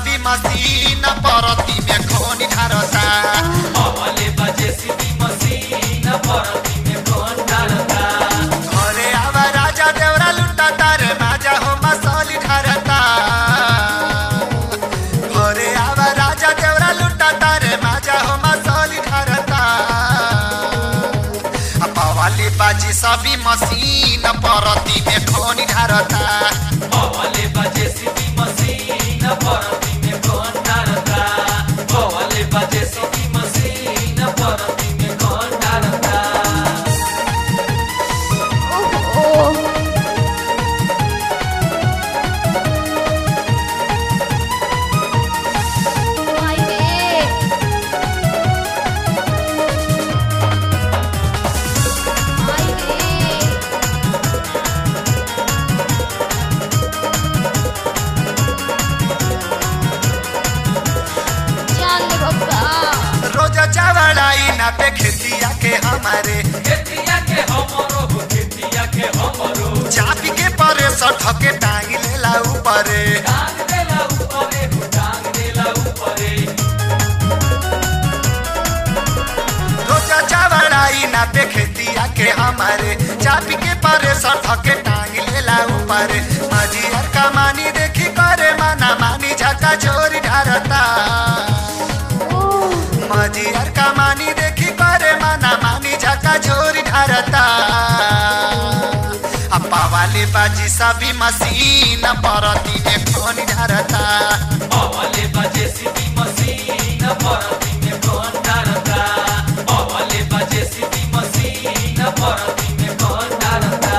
सभी मशीन परती में खोनी ढारता अवले बजे सीधी मशीन परती में कौन डालता घरे आवा राजा देवरा लुटा तारे माजा हो मसौली ढारता घरे आवा राजा देवरा लुटा तारे माजा हो मसौली ढारता पवाली बाजी सभी मशीन परती में खोनी ढारता अवले बजे सीधी मशीन परती में कौन डालता अवले बजे सीधी मशीन परती में कौन डालता ओहो माय रे माय रे जान ले बप्पा रोज चावड़ाई ना पे खेतिया के हमारे खेतिया के हमरो हो खेतिया के हमरो चापी के परे सठ के टांग लेला ऊपरे टांग देला ऊपरे हो टांग देला ऊपरे रोज चावड़ाई ना पे खेतिया के हमारे चापी के परे सठ के टांग लेला ऊपरे मजियर का मानी देखी करे माना मानी झका चोरी ढारता ओह मजियर का मानी देखी करे माना मानी झका चोरी ढारता अपा वाली बाजी सभी मशीन परती में खोनी ढारता अवले बजे सीधी मशीन परती में कौन डालता अवले बजे सीधी मशीन परती में कौन डालता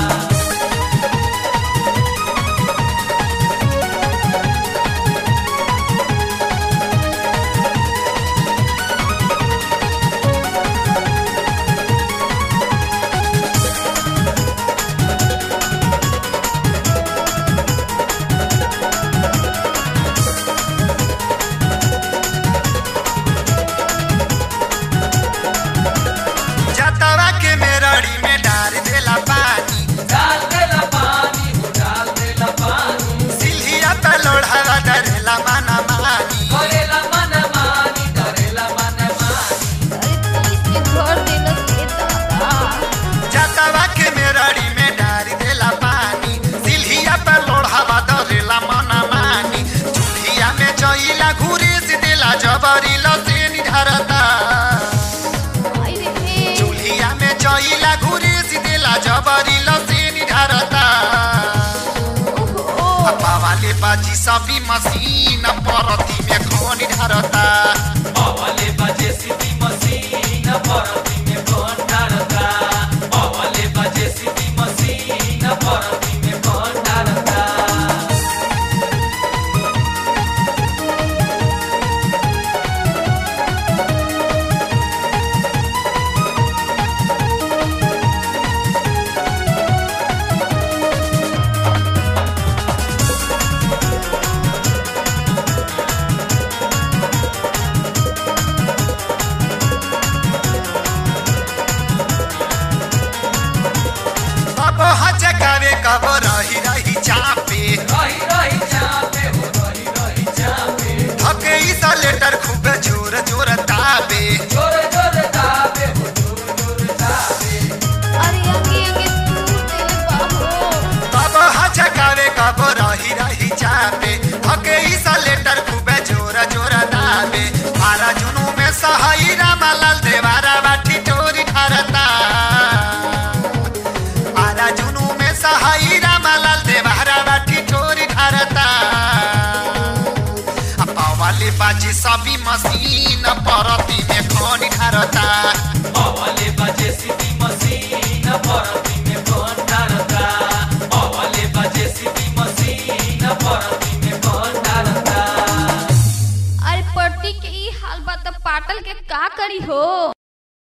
जतवा के मेरड़ी में डार देला पानी डाल देला पानी हो डाल देला पानी सिल्हिया पे लोढ़ावा डरेला माना मानी करेला मन मानी डरेला मन मानी अरे तो इसके घर देना के दादा जतवा के मेरड़ी में डार देला पानी सिल्हिया पे लोढ़ावा डरेला माना मानी चूल्हिया में जइला घुरी से देला जबरी लसेनी ढरता माय रे चूल्हिया में जइला घुरी से देला जबरी लसेनी ढरता ओहो अपा वाले बाजी सभी मशीन परती में खोनी ढरता अवले बजे सीधी मशीन परती में कौन डालता अवले बजे सीधी मशीन परती में कौन डालता अब हजकावे कब रही रही चापे रही रही चापे हो रही रही चापे धके ईसा लेटर खूब जोर जोर ताबे जोर जोर दाबे हो जोर जोर दाबे अरे अंगे अंगे टूट देले बाबू अब हजकावे कब रही रही चापे धके ईसा लेटर खूब जोर जोर ताबे मारा जुनू में सहाई रामालाल देवारा बाठी टोरी ढारता आरा जुनू में सहाई रामालाल देवारा बाठी टोरी ढारता अपा वाली बाजी सभी मशीन परती में खोनी ढारता अवले बजे सीधी मशीन परती में कौन डालता अवले बजे सीधी मशीन परती में कौन डालता अरे पट्टी के ई हाल बा त पाटल के का करी हो